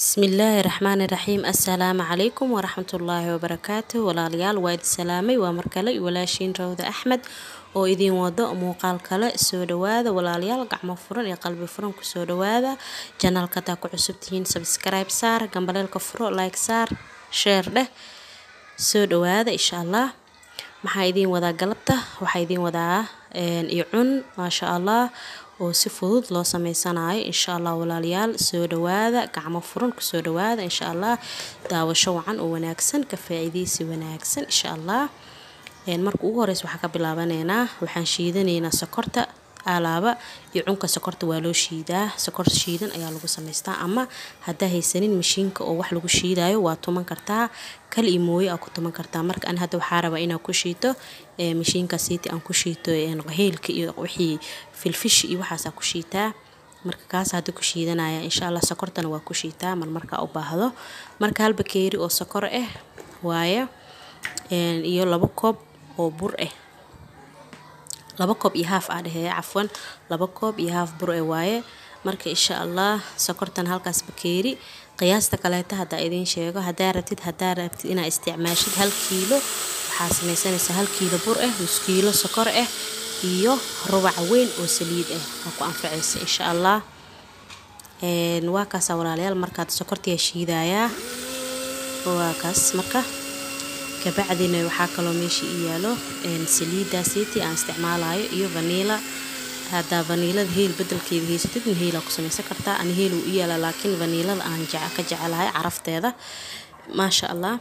bismillaahi raxmaani raxiim assalaamu calaykum waraxmatullaahi wabarakaatu walaalayaal waa idin salaamay waa markale walaashiin rawda axmed oo idiin wado muuqaal kale soo dhawaada walaalayaal gacmo furan iyo qalbi furan kusoo dhawaada janaalka hadaa ku cusub tihiin sabskribe saar gambaleelka furo like saar sheer dheh soo dhawaada insha allah maxaa idiin wadaa galabta waxaa idiin wadaa iyo cun maasha allah oo si fudud loo sameysanayo insha allah walaalayaal soo dhawaada gacmo furan kusoo dhawaada insha allah daawasho wacan oo wanaagsan ka faa'iidaysi wanaagsan insha allah marka ugu horeysa waxaa ka bilaabaneynaa waxaan shiidanaynaa sokorta alaaba iyo cunka sokorta waa loo shiidaa sokor shiidan ayaa lagu samaystaa ama haddaa haysanin mashiinka oo wax lagu shiidayo waa tuman kartaa kal iyo mooye aa ku tuman kartaa marka an hadda waxaa rabaa inaan ku shiito mashiinka siiti aan ku shiito heelka iyo wixii filfish iyo waxaasaa ku shiitaa marka kaas hadda ku shiidanaya insha allah sokortana waa ku shiitaa marmarkaa u baahdo marka hal bakeeri oo sokor ah waaye iyo labo koob oo bur ah laba koob iyo haaf aa dhehee cafwan laba koob iyo haaf bur e waaye marka insha allah sokortan halkaas bakeeri qiyaasta kaleeta haddaa idiin sheego hadaa rabtid hadaa rabtid inaa isticmaashid hal kiilo waxaa samaysanaysaa hal kiilo bur ah nus kiilo sokor ah iyo rubac weyn oo saliid ah aa ku anfacaysa insha allah waa kaasa walaalayaal markaad sokortiyaa shiidayaa waa kaas marka kabacdina waxaa kaloo meesha ii yaalo saliida siti aan isticmaalayo iyo vaniila haddaa vaniilada heel bedelkeeda haysatidna heelaa ku samaysan kartaa ani heel uu i yaala laakiin vaniilada aan ka jecelahay carafteeda maasha allah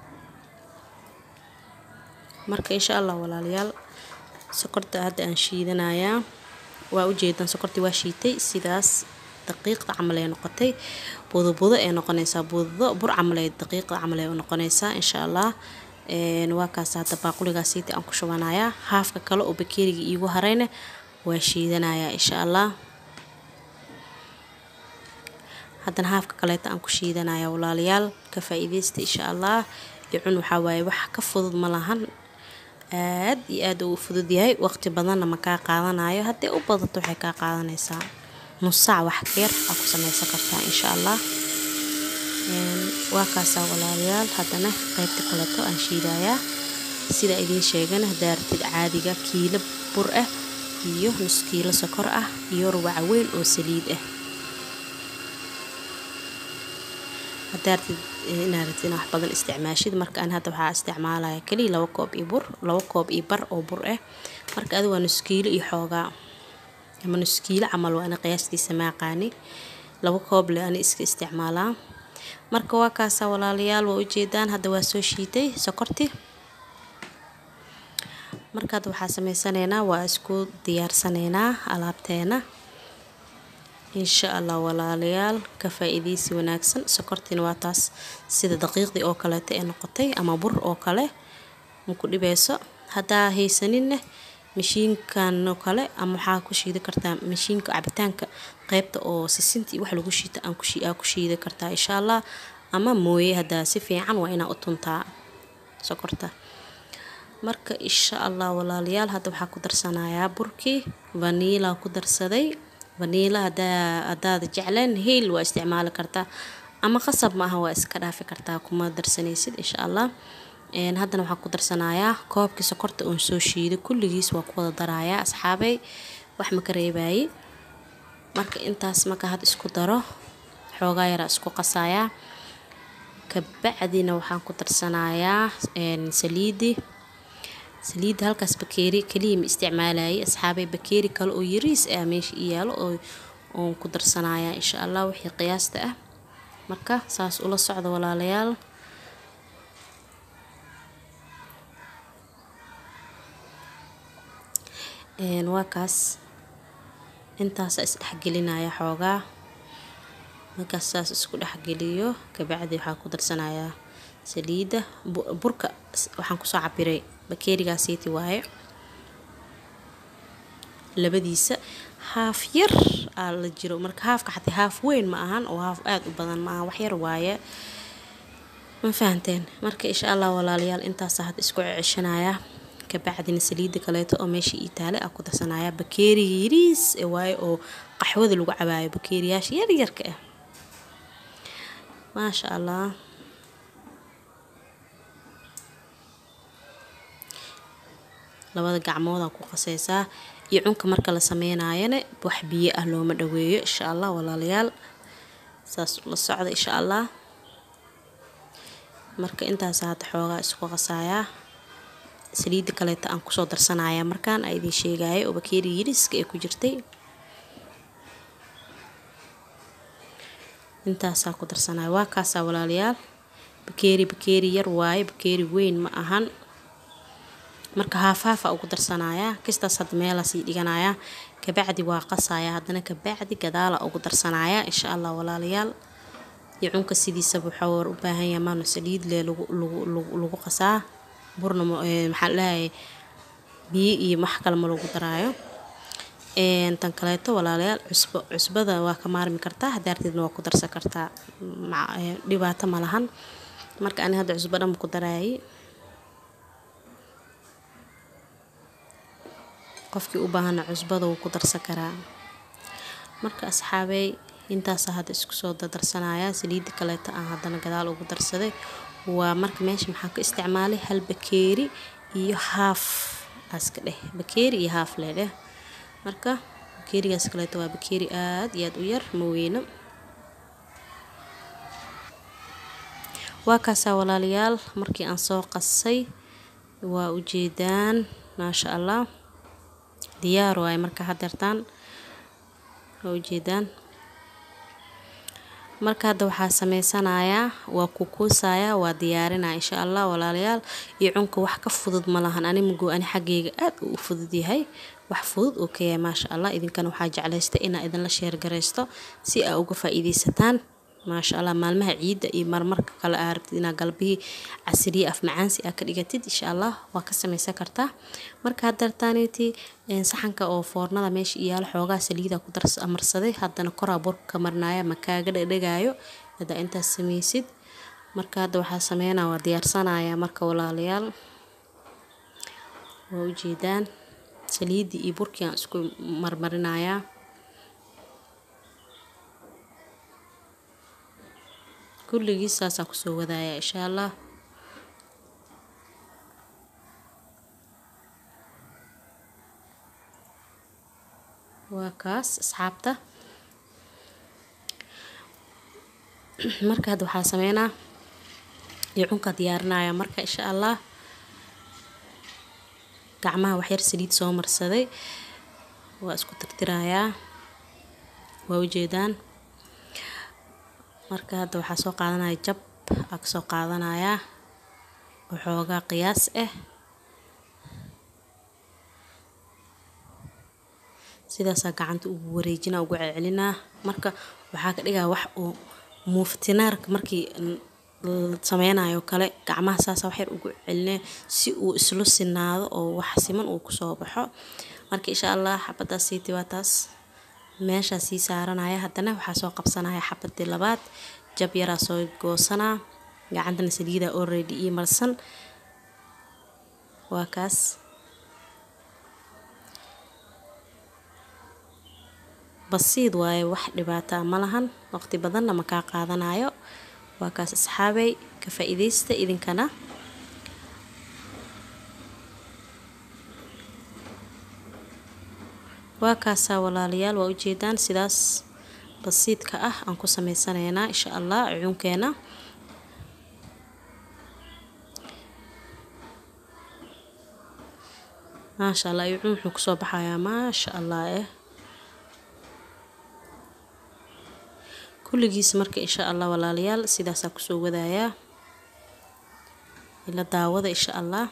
marka insha allah walaalayaal sokorta hadda aan shiidanayaa waa ujeedaan sokortii waa shiitay sidaas daqiiqda camal ee noqotay budobudo ee noqonaysaa budo bur camal ee daqiiqda camal ee noqonaysaa insha allah waa kaas hadda baaquligaa siiti aan ku shubanayaa haafka kale oo bakeeriga iigu harayna waa shiidanayaa insha allah haddana haafka kaleeta aan ku shiidanayaa walaalayaal ka faa-iideysta insha allah iyo cun waxaa waaye wax ka fudud ma lahan aad iyo aad uu fudud yahay waqti badanna ma kaa qaadanayo haddii u badato waxay kaa qaadanaysaa nus saac wax keer aa ku samaysan kartaa insha allah waa kaasaa walaalayaal haddana qaybta kaleeto aan shiidayaa sida idiin sheegana haddaa ratid caadiga kiilo bur ah iyo nus kiilo sokor ah iyo rubaca weyn oo saliid ah haddaa ratid inaad ratid inaa wax badan isticmaashid marka aan hadda waxaa isticmaalaya keliya laba koob iyo bur laba koob iyo bar oo bur ah marka adi waa nus kiilo iyo xoogaa ama nus kiilo camal waa ana qiyaastiisa maaqaani laba koob le ani iska isticmaalaa marka waa kaasaa walaalayaal waa ujeedaan hadda waa soo shiitay sokorti marka hadda waxaa sameysanaynaa waa isku diyaarsanaynaa alaabteena insha allah walaalayaal ka faa-iideysi wanaagsan sokortiina waa taas sida daqiiqdii oo kaleeta ee noqotay ama bur oo kale maku dhibeyso haddaa haysaninna mashiinkan oo kale ama waxaa ku shiidi kartaa mashiinka cabitaanka qeybta oo sisinta iyo wax lagu shiita aa ku shiidi kartaa insha allah ama mooye haddaa si fiican waa inaa u tuntaa sokorta marka insha allah walaalayaal hadda waxaa ku darsanayaa burkii vaniila ku darsaday vaniila hadaada jecleen heel waa isticmaali kartaa ama qasab ma aha waa iska dhaafi kartaa kuma darsanaysid insha allah haddana waxaa ku darsanayaa koobkii sokorta oon soo shiiday kulligiis waa ku wada darayaa asxaabay wax ma ka reebaye marka intaas marka had isku daro xoogaa yaraa isku qasayaa kabacdina waxaan ku darsanayaa saliidi saliidda halkaas bakeeri keliya ma isticmaalayay asxaabay bakeeri kale oo yariis ah meesha i yaalo oo oon ku darsanayaa insha allah wixii qiyaasta ah marka saas ula socda walaalayaal waa kaas intaasa isdhexgelinaya xoogaa markaas saas isku dhexgeliyo kabacdi waxaa ku darsanayaa saliidda burka waxaan kusoo cabiray bakeerigaa siiti waaye labadiisa haaf yar aa la jiro marka haafka xataa haaf weyn ma ahan oo haaf aada u badan ma ahan wax yar waaye ma fahanteen marka insha allah walaalayaal intaasa hadda isku ceshanayaa kabacdina saliida kaleeto oo meesha ii taale aa ku darsanaya bakeeriga yariis waaye oo qaxwada lagu cabaayo bakeeriyaasha yaryarka ah maasha allah labada gacmoodaa ku qaseysaa iyo cunka marka la sameynayana wax biyo ah looma dhaweeyo insha allah walaalayaal saas la socda insha allah marka intaas hadda xoogaa isku qasayaa saliidda kaleeta aan kusoo darsanaya markaan a idiin sheegaya oo bakeeri yiriska ee ku jirtay intaasaa ku darsanaya waa kaasaa walaalayaal bakeeri bakeeri yar waaye bakeeri weyn ma ahan marka haafhaafa ugu darsanayaa kistaas hadda meelaa sii dhiganayaa kabacdi waa qasaya haddana kabacdi gadaala ugu darsanayaa insha allah walaalayaal iyo cunka sidiisaba waxaa war u baahan yahay maano saliid lee lagu lagu lagu lagu qasaa burna maxaa dhahay biyo iyo wax kale ma lagu daraayo tan kaleeto walaalayaal cusbo cusbada waa ka maarmi kartaa hadaarteedna waa ku darsan kartaa dhibaato ma lahan marka ani hadda cusbo dhan ku daraayay qofkii u baahana cusbada wuu ku darsan karaa marka asxaabey intaasa hadda isku soo dardarsanayaa saliidda kaleeta aan haddana gadaal ugu darsaday waa marka meesha maxaa ka isticmaalay hal bakeeri iyo haaf aska dheh bakeeri iyo haaf lee dheh marka bakeerigaas kaleeto waa bakeeri aada iyo aada u yar ma weyno waa kaasaa walaalayaal markii aan soo qasay waa ujeedaan maasha allah diyaar waaye marka hadeertaan waa ujeedaan marka hadda waxaa sameysanayaa waa kukuusayaa waa diyaarinaya insha allah walaalayaal iyo cunka wax ka fudud ma lahan ani mago ani xaggeyga aad uu u fudud yahay wax fudud oo ka yahay maasha allah idinkana waxaa jeclaystay inaa idinla sheergaraysto si aa uga faa-iideysataan maasha allah maalmaha ciidda iyo marmarka kale aa rabtid inaa galbihii casiriye af macaansi aa ka dhigatid insha allah waa ka sameysan kartaa marka hadeertaaniti saxanka oo foornada meesha iyaalo xoogaa saliida ku marsaday haddana koraa burka ka marnaya ma kaaga dhadhagaayo haddaa intaas sameysid marka hadda waxaa sameynaa waa diyaarsanaya marka walaalayaal waa ujeedaan saliiddii iyo burkii aan isku marmarinayaa kulligii saasaan kusoo wadaaya insha allah waa kaas asxaabta marka hadda waxaa sameynaa iyo cunka diyaarinaya marka insha allah gacmaha waxyar saliid soo marsaday waa isku tirtirayaa waa ujeedaan marka hadda waxaa soo qaadanaya jab aa kasoo qaadanayaa waxoogaa qiyaas ah sidaasaa gacanta ugu wareejinaa ugu celcelinaa marka waxaa ka dhigaa wax uu muuftinaarka markii sameynayo kale gacmaha saasa waxyar ugu celinaya si uu islu sinaado oo wax siman uu kusoo baxo marka insha allah xabadaas siiti waa taas meeshaa sii saaranaya haddana waxaa soo qabsanaya xabadii labaad jab yaraa soo goosanaa gacantana saliida already ii marsan waa kaas basiid waaye wax dhibaataa ma lahan waqti badanna ma kaa qaadanayo waa kaas asxaabey ka faa-iideysta idinkana waa kaasaa walaalayaal waa ujeedaan sidaas basiidka ah aan ku sameysanaynaa insha allah cunkeena maasha allah iyo cun wuxuu kusoo baxayaa maasha allah eh kulligiis marka insha allah walaalayaal sidaasaa kusoo wadayaa ila daawada insha allah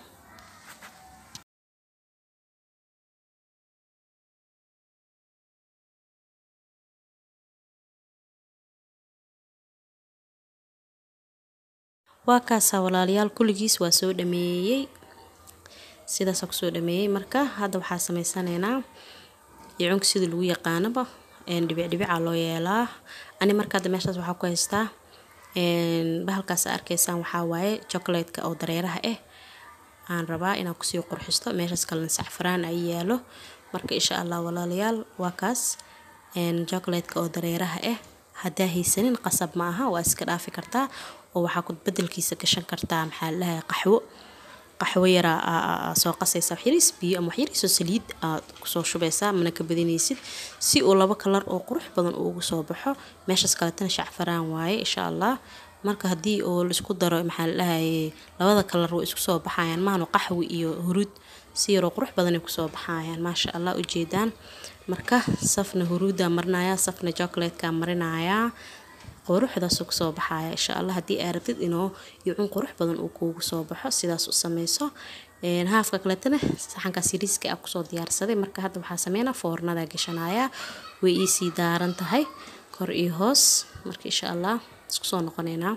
waa kaasaa walaalayaal kulligiis waa soo dhameeyey sidaasaa kusoo dhameeyey marka hadda waxaa sameysanaynaa icunka sida lagu yaqaanaba dhibicdhibicaa loo yeelaa ani marka hadda meeshaas waxaa ku haystaa bahalkaas arkaysaan waxaa waaye chocolatka oo dareeraha ah aan rabaa inaan kusii qurxisto meeshaas kalena sacfaraan ay yaalo marka insha allah walaalayaal waa kaas chocolatka oo dareeraha ah haddaa haysanin qasab ma aha waa iska dhaafi kartaa oo waxaa ku bedelkiisa gashan kartaa maxaa ladhahay qaxwo qaxwo yaraa soo qasaysa waxyariis biyo ama waxyariisoo saliid aad kusoo shubaysaa mana ka badinaysid si uu labo kalar oo qurux badan ugu soo baxo meeshaas kaletana shacfaraan waaye insha allah marka haddii oo laisku daro maxaa ladhahaye labada kalar way isku soo baxayaan mahanu qaxwi iyo huruud si yaroo qurux badanay kusoo baxayaan maasha allah ujeedaan marka safna huruuddaa marinaya safna jocolatekaa marinayaa quruxdaasuu kusoo baxaya insha allah haddii aa rabtid inuu yocun qurux badan uu kuugu soo baxo sidaas u sameyso haafka kaletana saxankaas yariiska a kusoo diyaarsaday marka hadda waxaa sameynaa foornada gashanaya way iisii daaran tahay kor iyo hoos marka insha allah isku soo noqoneynaa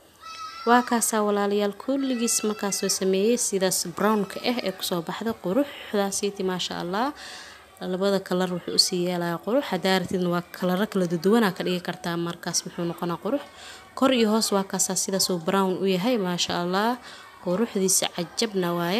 waa kaasaa walaalayaal kulligiis markaasoo sameeyey sidaas brownka ah ee kusoo baxda quruxdaasiiti maasha allah labada kalar wuxuu usii yeelaya qurux hadaa ratidna waa kalaro kala duduwanaa ka dhigi kartaa markaas muxuu noqonaa qurux kor iyo hoos waa kaasaa sidaasuu brown u yahay maasha allah quruxdiisa cajabna waaye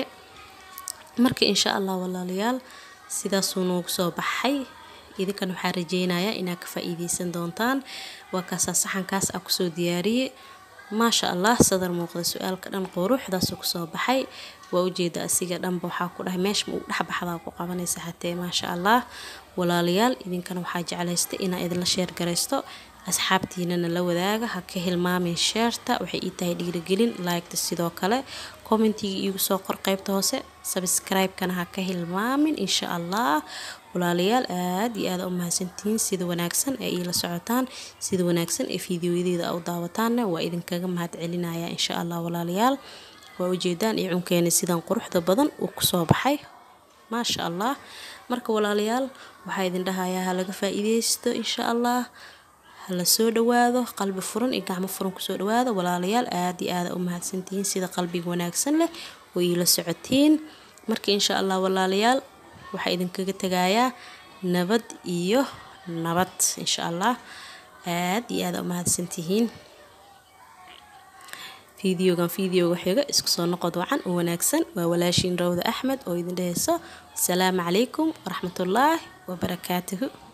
marka insha allah walaalayaal sidaasuu noogu soo baxay idinkan waxaa rajeynayaa inaad ka faa-iideysan doontaan waa kaasaa saxankaas a kusoo diyaariyey maasha allah sadar muuqda su-aalka dhan quruxdaasuu kusoo baxay waa ujeeda asiga dhanba waxaa ku dhahay meesha uu dhexbaxdaa ku qabanaysa hatee maasha allah walaalayaal idinkana waxaa jeclaystay inaa idinla sheer garaysto asxaabtiinana la wadaaga ha ka hilmaamin sheerta waxay ii tahay dhiirigelin laygta sidoo kale commentiga iigu soo qor qaybta hoose sabscribe-kana ha ka hilmaamin insha allah walaalayaal aad iyo aada u mahadsantihiin sida wanaagsan ee iila socotaan sida wanaagsan ee fiidiyoyadeeda u daawataanna waa idinkaga mahad celinaya insha allah walaalayaal waa ujeedaan iyo cunkeena sidan quruxda badan uu kusoo baxay maasha allah marka walaalayaal waxaa idin dhahayaa ha laga faa-iideysto insha allah hala soo dhawaado qalbi furan iyo gacmo furan kusoo dhawaado walaalayaal aada iyo aada u mahadsantihiin sida qalbiga wanaagsan leh oo iila socotiin marka insha allah walaalayaal waxaa idinkaga tegayaa nabad iyo nabad insha allah aada iyo aada u mahadsantihiin fideogan fideoga xiga isku soo noqod wacan oo wanaagsan waa walaashiin rawda axmed oo idin dheheyso asalaamu calaykum waraxmatullaahi wabarakaatuhu